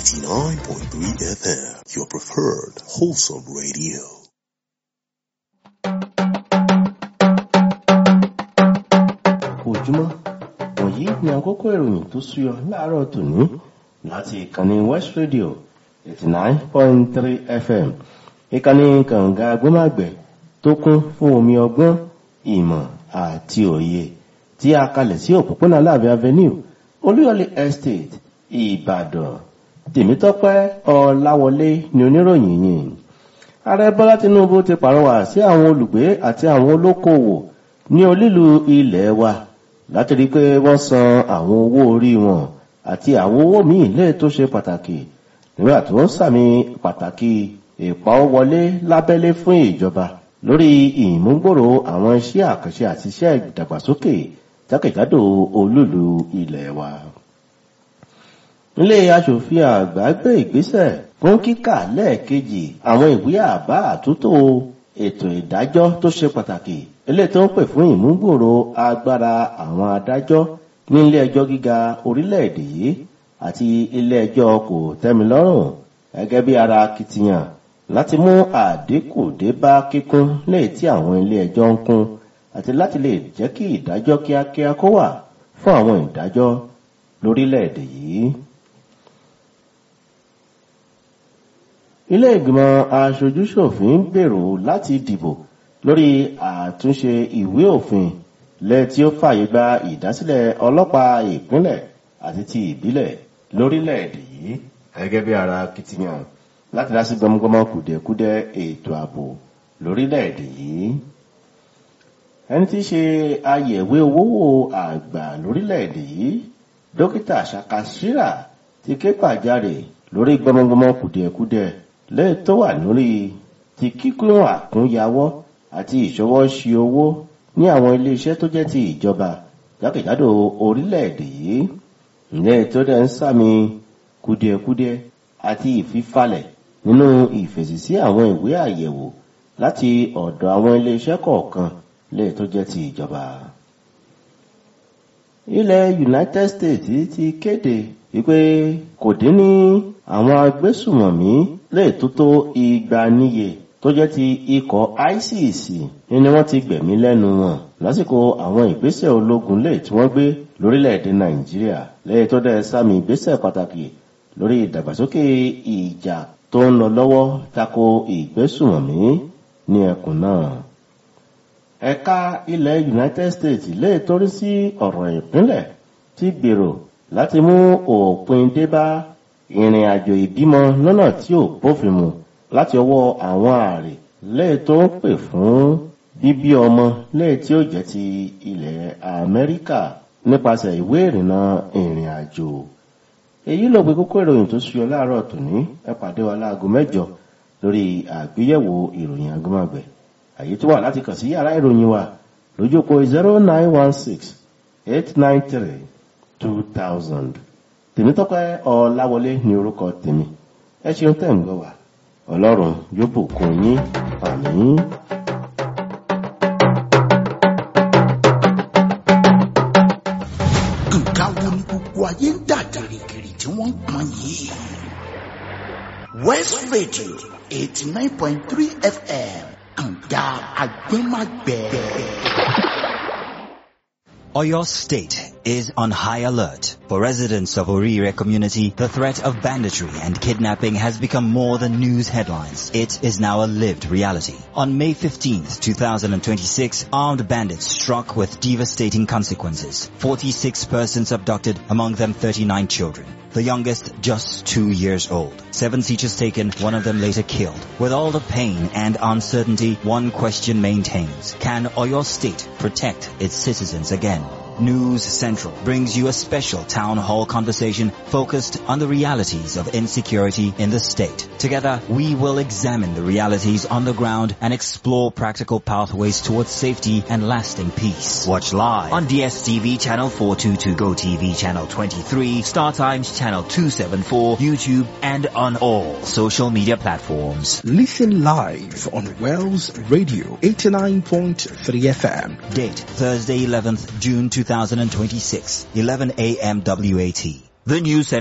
89.3 FM, your preferred wholesome radio. ojúmọ́ wọ̀nyí ni àkókò ìròyìn tó súyọ láàárọ̀ tòní láti ìkànnì west radio eighty nine point three fm ìkànnì kànga agbómágbẹ̀ tó kún fún omi ọgbọ́n ìmọ̀ àti òye tí a kalẹ̀ sí òpópónà láàbẹ̀ avenue olúyọ̀lé estate ìbàdàn tèmítọ́pẹ́ ọláwọlé ni oníròyìn yìí ààrẹ bọ́lá tinubu ti pàrọwà sí àwọn olùgbé àti àwọn olókoòwò ní olílu ilẹ̀ wa láti rí i pé wọ́n san àwọn owó orí wọn àti àwọn owó míì lè tó ṣe pàtàkì nígbà tó ń sàmì pàtàkì ìpawówọlé lábẹ́lé fún ìjọba lórí ìmúgbòrò àwọn iṣẹ́ àkànṣe àti iṣẹ́ ìdàgbàsókè jákèjádò olúlu ilẹ̀ wa. ilé aṣòfin àgbà gbé ìgbésẹ̀ fún kíkà lẹ́ẹ̀kejì àwọn ìwé àbá àtúntò ètò ìdájọ́ tó ṣe pàtàkì ilé tó ń pè fún ìmúgbòrò agbára àwọn adájọ́ ní ilé ẹjọ́ gíga orílẹ̀-èdè yìí àti ilé ẹjọ́ kò tẹ́milọ́rùn gẹ́gẹ́ bí ara akitiyan láti mú àdínkù dé bá kíkún léè tí àwọn ilé ẹjọ́ ń kún àti láti lè jẹ́ kí ìdájọ́ kíákíá kó wà fún àwọn ìdájọ́ lórílẹ̀-èdè yìí. ilé ìgbìmọ̀ aṣojúṣòfin gbèrò láti dìbò lórí àtúnṣe ìwé òfin lẹ tí ó fàyè gba ìdásílẹ̀ ọlọ́pàá ìpínlẹ̀ àti ti ìbílẹ̀ lórílẹ̀‐èdè yìí gẹ́gẹ́ bí ara kìtìyàn láti dá sí gbọmọgbọmọ kùdẹ̀kùdẹ̀ ètò ààbò lórílẹ̀‐èdè yìí. ẹni tí í ṣe ayẹ̀wé owó àgbà lórílẹ̀‐èdè yìí dókítà ṣàkàṣírà ti ké pàjáre lórí gbọmọgbọmọ kùdẹ̀kùdẹ̀ lẹ́yìn tó wà lórí ti kíkún àkúnyawọ́ àti ìṣọwọ́ sí owó ní àwọn iléeṣẹ́ tó jẹ́ ti ìjọba jákèjádò orílẹ̀-èdè yìí ìyẹn tó dẹ̀ ń sàmì kùdìẹ̀kudiẹ àti ìfifalẹ̀ nínú ìfèsì sí àwọn ìwé àyẹ̀wò láti ọ̀dọ̀ àwọn iléeṣẹ́ kọ̀ọ̀kan lè tó jẹ́ ti ìjọba. ilẹ̀ united states ti kéde wípé kò dín ní àwọn agbésùmọ̀mí lè tó tó igba níye tó jẹ́ ti ikọ̀ isis ni wọ́n ti gbẹ̀mí lẹ́nu wọn lásìkò àwọn ìgbésẹ̀ ológun lè tí wọ́n gbé lórílẹ̀‐èdè nàìjíríà lẹ́yìn tó dẹ̀ sàmì ìgbésẹ̀ pàtàkì lórí ìdàgbàsókè ìjà tó ń lọ lọ́wọ́ tako ìgbésùmọ̀mí ní ẹkùn náà. ẹ̀ka ilẹ̀ united states lè torí sí ọ̀rọ̀ ìpínlẹ̀ tí gbèrò láti mú òpin dé bá ìrìn àjò ìbímọ lọ́nà tí ò bófin mu láti ọwọ́ àwọn ààrẹ lẹ́ẹ̀ tó ń pè fún bíbí ọmọ lẹ́ẹ̀ tí ó jẹ́ ti ilẹ̀ amẹ́ríkà nípasẹ̀ ìwé ìrìnnà ìrìn àjò. èyí ló gbé kókó ìròyìn tó ṣuyọ láàárọ̀ tòní ẹ pàdé wa láago mẹ́jọ lórí àgbéyẹ̀wò ìròyìn agbọ́mọgbẹ̀ àyè tó wà láti kàn sí yàrá ìròyìn wa lójókòó zero nine one six eight nine three two thousand tèmítọ́pẹ́ ọ̀làwọlé ní orúkọ tèmi ẹ ṣeun tẹ̀ ń gbọ́ wa ọlọ́run yóò bùkún yín àmín. nǹkan wo ni gbogbo ayé ń dà gìrìgìrì tí wọ́n ń pọn yìí. west radio eighty nine point three fm kànga agbẹ́magbẹ́. Oyo State is on high alert. For residents of Orire community, the threat of banditry and kidnapping has become more than news headlines. It is now a lived reality. On May 15th, 2026, armed bandits struck with devastating consequences. 46 persons abducted, among them 39 children. The youngest just two years old. Seven teachers taken, one of them later killed. With all the pain and uncertainty, one question maintains. Can Oyo State protect its citizens again? News Central brings you a special town hall conversation focused on the realities of insecurity in the state. Together, we will examine the realities on the ground and explore practical pathways towards safety and lasting peace. Watch live on DSTV channel 422, GoTV channel 23, Star Times channel 274, YouTube, and on all social media platforms. Listen live on Wells Radio 89.3 FM. Date Thursday 11th June 2026, 11 a.m. WAT. The news